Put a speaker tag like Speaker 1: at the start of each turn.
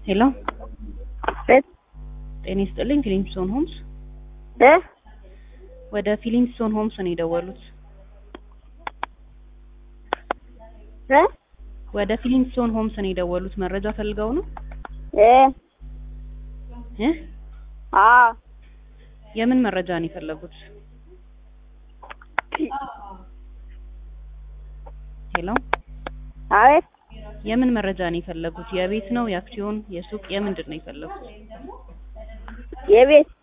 Speaker 1: ሄሎ
Speaker 2: ቤት
Speaker 1: ጤና ይስጥልኝ። ፊሊንግስቶን ሆምስ
Speaker 2: እ
Speaker 1: ወደ ፊሊንግስቶን ሆምስ ነው የደወሉት።
Speaker 2: እ
Speaker 1: ወደ ፊሊንግስቶን ሆምስ ነው የደወሉት። መረጃ ፈልገው ነው
Speaker 2: እ
Speaker 1: እ
Speaker 2: አ
Speaker 1: የምን መረጃ ነው የፈለጉት? ሄሎ
Speaker 2: አቤት
Speaker 1: የምን መረጃ ነው የፈለጉት? የቤት ነው፣ የአክሲዮን፣ የሱቅ፣ የምንድን ነው የፈለጉት?
Speaker 2: የቤት